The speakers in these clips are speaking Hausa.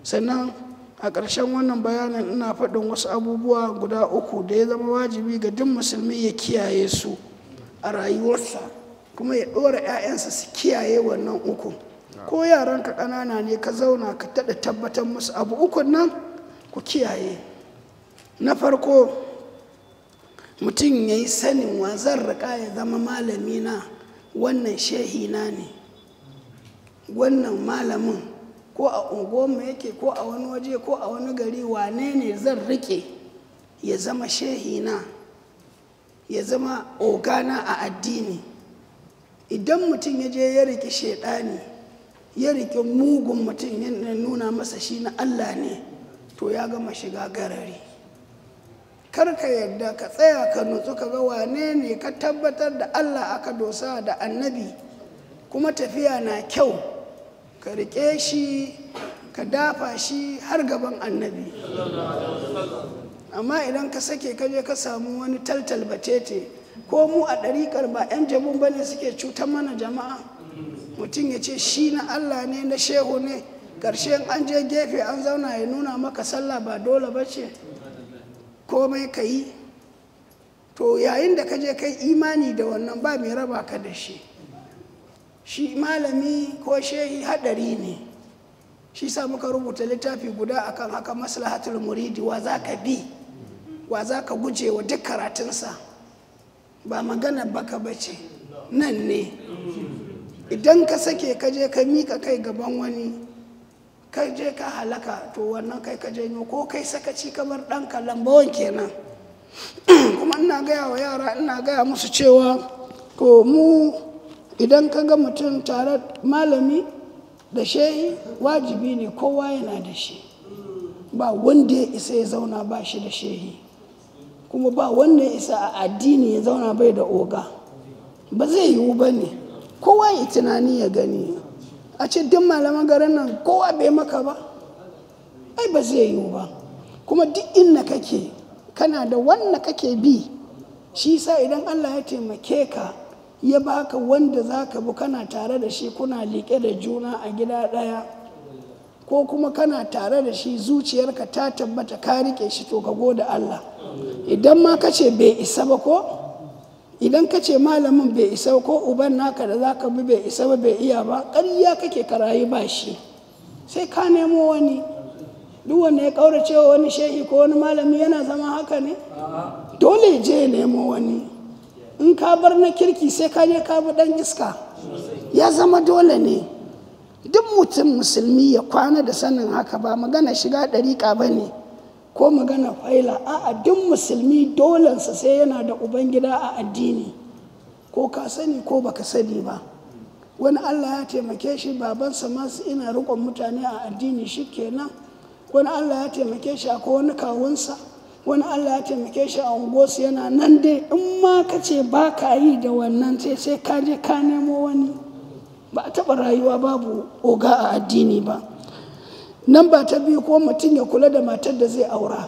sannan a ƙarshen wannan bayanin ina faɗin wasu abubuwa guda uku da ya zama wajibi ga duk musulmi ya kiyaye su a rayuwarsa kuma ya ɗora 'ya'yansa su kiyaye wannan uku ko yaranka ƙanana ne ka zauna ka taɗa tabbatar musu abu ukun nan ku kiyaye na farko mutum ya yi sanin wa zan riƙa ya zama malami na wannan shehina ne wannan malamin ko a unguwarmu yake ko a wani waje ko a wani gari wane ne zan riƙe ya zama shehina ya zama ogana a addini idan mutum ya je ya riƙe shaidani ya riƙe mugun mutum ya nuna masa shi na allah ne to ya gama shiga garari kar ka yarda ka tsaya ka nutsu ka ga wane ne ka tabbatar da allah aka dosa da annabi kuma tafiya na kyau ka riƙe shi ka dafa shi har gaban annabi amma idan ka sake ka je ka samu wani taltal batete ko mu a ɗariƙar ba 'yan jabun ba ne suke cutar mana jama'a mutum ya ce shi na allah ne na shehu ne ƙarshen an je gefe an zauna ya nuna maka sallah ba dole ba ce komai ka yi to yayin da ka je kai imani da wannan ba mai raba ka da shi shi malami ko shehi hadari ne shi sa muka rubuta littafi guda akan haka maslahatul muridi wa za ka bi wa za ka guje wa duk karatunsa ba magana baka bace nan ne idan ka sake ka je ka mika kai gaban wani ka je ka halaka to wannan kai ka janyo ko kai sakaci kamar ɗanka lambawan kenan kuma ina gaya wa yara ina gaya musu cewa ko mu idan ka ga mutum tare malami da shehi wajibi ne kowa yana da shi ba wanda ya isa ya zauna ba shi da shehi kuma ba wanda ya isa a addini ya zauna bai da oga ba zai yiwu ba ne kowa ya tunani ya gani a ce duk malaman garin nan kowa bai maka ba ai ba zai yiwu ba kuma duk inda kake kana da wanda kake bi shi sa idan allah ya taimake ka ya baka wanda za ka bi kana tare da shi kuna liƙe da juna a gida ɗaya ko kuma kana tare da shi zuciyarka ta tabbata ka riƙe shi to ka gode Allah idan ma ka ce bai isa ba ko idan ka ce malamin bai isa ko uban naka da za ka bi bai isa ba bai iya ba ƙarya kake karayi ba shi sai ka nemo wani duk wanda ya ƙaurace wa wani shehi ko wani malami yana zama haka ne dole je ya nemo wani in ka bar na kirki sai ka je ka bi dan iska ya zama dole ne duk mutum musulmi ya kwana da sanin haka ba magana shiga ɗariƙa ba ne ko magana faila a'a duk musulmi dolensa sai yana da ubangida a addini ko ka sani ko baka sani ba wani allah ya taimake shi babansa masu ina riƙon mutane a addini shi kenan wani allah ya taimake shi akwai wani kawunsa wani allah ya taimake shi a unguwarsu yana nan dai in ma ka ce ba ka yi da wannan sai sai ka je ka nemo wani ba a taɓa rayuwa babu oga a addini ba nan ba ta biyu ko mutum ya kula da matar da zai aura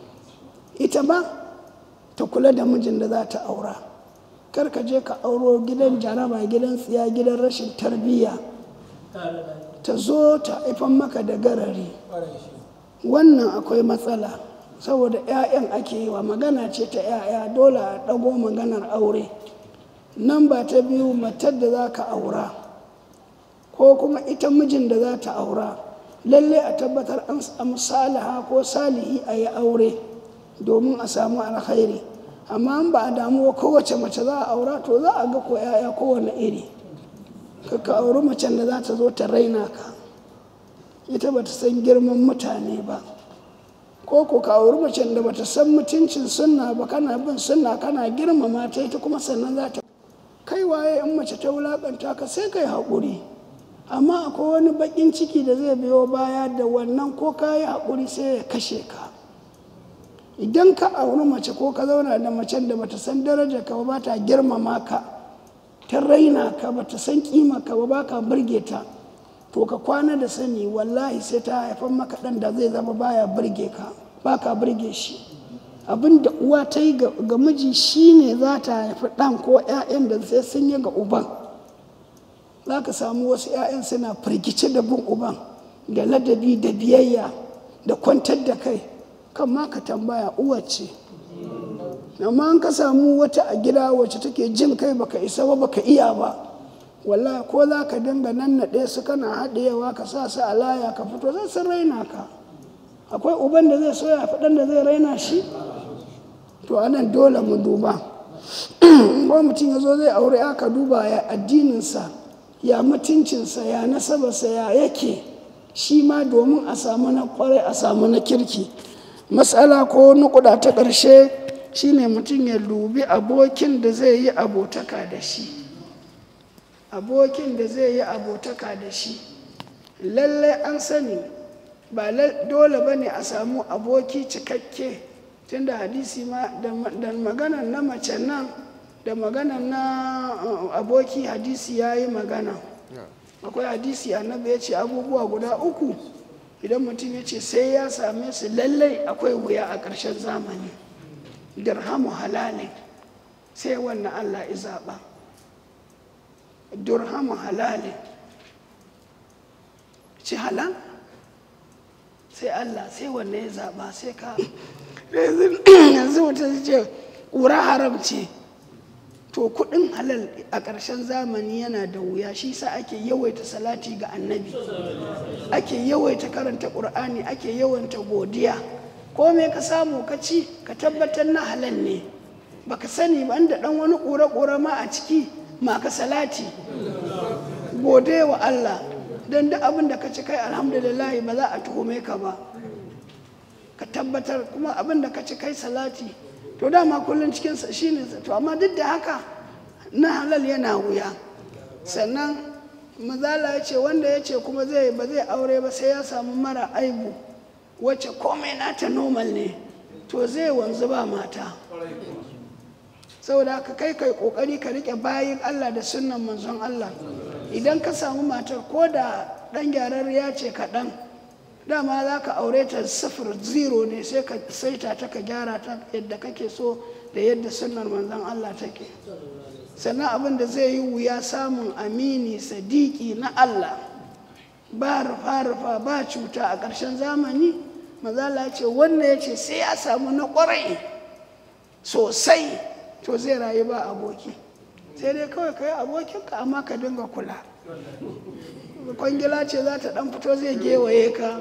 ita ma ta kula da mijin da za ta aura kar ka je ka auro gidan jaraba gidan tsiya gidan rashin tarbiyya ta zo ta haifan maka da garari wannan akwai matsala saboda 'ya'yan ake yi wa magana ce ta 'ya'ya dole a ɗago maganar aure nan ba ta biyu matar da za ka aura ko kuma ita mijin da za ta aura lalle a tabbatar an samu salaha ko salihi a yi aure domin a samu alkhairi amma an ba a damuwa kowace mace za a aura to za a ga ko 'ya'ya kowane iri ka auri macen da za ta zo ta raina ka ita ba ta san girman mutane ba ko ko ka auri macen da bata san mutuncin sunna ba kana bin sunna kana girmama ta ita kuma sannan za ta kai waye in mace ta wulakanta ka sai kai haƙuri amma akwai wani baƙin ciki da zai biyo baya da wannan ko ka yi haƙuri sai ya kashe ka idan ka auri mace ko ka zauna da macen da bata san daraja ka ba ta girmama ka ta raina ka bata san kima ka ba ba ka burge ta to ka kwana da sani wallahi sai ta haifar maka ɗan da zai zama baya burge ka ba ka burge shi abin da uwa ta yi ga miji shine za ta haifi ɗan ko 'ya'yan da sai sun yi ga uban za ka samu wasu 'ya'yan suna firgice da bin uban da ladabi da biyayya da kwantar da kai kan ma ka tambaya uwace amma an ka samu wata a gida wacce take jin kai baka isa ba baka iya ba wallahi ko za ka dinga nannaɗe su kana haɗewa ka sa su a laya ka fito zai sun raina ka akwai uban da zai soya faɗan da zai raina shi to anan dole mu duba ko mutum ya zo zai aure aka duba ya addininsa ya mutuncinsa ya nasabarsa ya yake shi ma domin a samu na kwarai a samu na kirki matsala ko nukuda ta ƙarshe shine mutum ya dubi abokin da zai yi abotaka da shi abokin da zai yi abotaka da shi lallai an sani ba dole ba ne a samu aboki cikakke tunda hadisi ma da maganan na mace nan da maganan na aboki hadisi ya yi magana akwai hadisi annabi ya ce abubuwa guda uku idan mutum ya ce sai ya same su lallai akwai wuya a ƙarshen zamani dirhamu halalin sai wannan allah ya zaɓa dirhamu halalin ci halal sai allah sai wannan ya zaɓa sai ka yanzu mutum ce ƙura haram ce to kuɗin halal a ƙarshen zamani yana da wuya shi sa ake yawaita salati ga annabi ake yawaita karanta ƙur'ani ake yawaita godiya ko me ka samu ka ci ka tabbatar na halal ne baka sani ba da ɗan wani ƙura-ƙura ma a ciki ma ka salati gode wa Allah don duk abin da ka ci kai alhamdulillah ba za a tuhume ka ba ka tabbatar kuma abin da ka ci kai salati to dama kullum cikinsa shi ne to amma duk da haka na halal yana wuya sannan mazala ya ce wanda ya ce kuma zai ba zai aure ba sai ya samu mara aibu wacce komai nata normal ne to zai wanzu ba mata saboda haka kai kai kokari ka rike bayin Allah da sunnan manzon Allah idan ka samu matar ko da dan gyararriya ce kaɗan dama za ka aure ta sifir zero ne sai ka saita ta ka gyara ta yadda kake so da yadda sunnar manzon Allah take sannan abin da zai yi wuya samun amini sadiki na Allah ba rufa-rufa ba cuta a ƙarshen zamani mazala ce wanda ya ce sai ya samu na ƙwarai sosai to zai rayu ba aboki sai dai kawai ka yi abokinka amma ka dinga kula kwangila ce za ta dan fito zai gewaye ka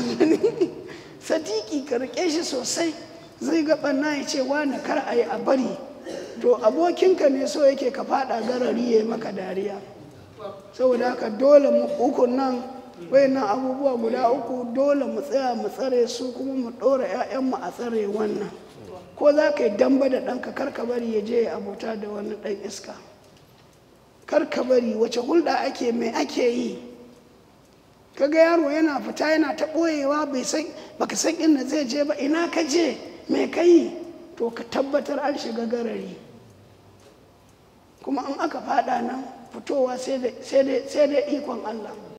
sadiki ka rike shi sosai zai ga ɓanna ya ce wani kar a yi a bari to abokinka ne so yake ka fada garari ya yi maka dariya saboda haka dole mu uku nan wayannan abubuwa guda uku dole mu tsaya mu tsare su kuma mu ɗora 'ya'yanmu a tsare wannan ko za ka yi damba da ɗanka kar ka bari ya je ya abota da wani ɗan iska kar ka bari wace hulɗa ake mai ake yi kaga yaro yana fita yana ta ɓoyewa bai san baka san inda zai je ba ina ka je mai ka yi to ka tabbatar an shiga garari kuma in aka fada nan fitowa sai dai ikon Allah